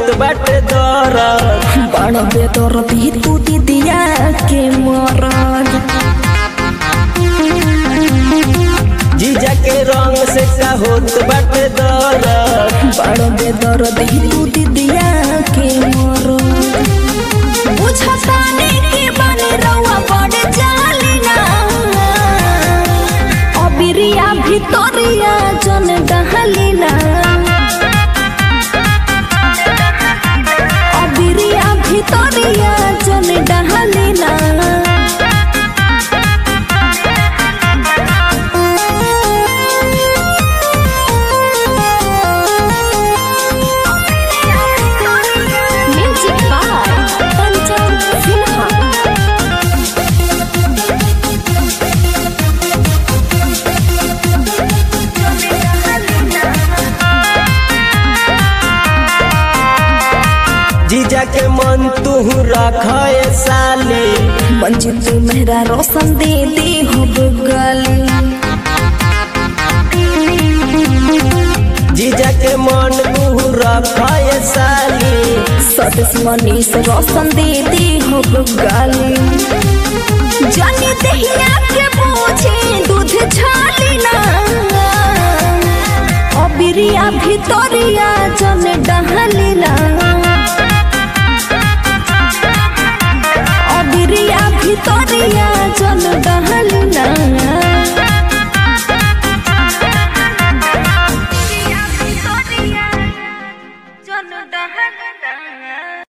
बाटे दरद बड़ बेदर दी तू दीदिया के मरद जीजा के रंग से का होत बाटे दरद बड़ बेदर दी तू दीदिया के मरद बुझताने के बने रउआ बड़ जालिना अबिरिया भितरिया जन डहलिना अबिरिया भितरिया जन डहलिना म्यूजिक बाय पंचम सिन्हा जीजा के मन तू रखे साली मंजिल मेहरा रोशन दे दे हो गली जीजा के मन तू रखे साली सदस मनीष रोशन दे दे हो गली जानी दहिया के पूछे दूध छालिना अबिरिया भितरिया जन डहलिना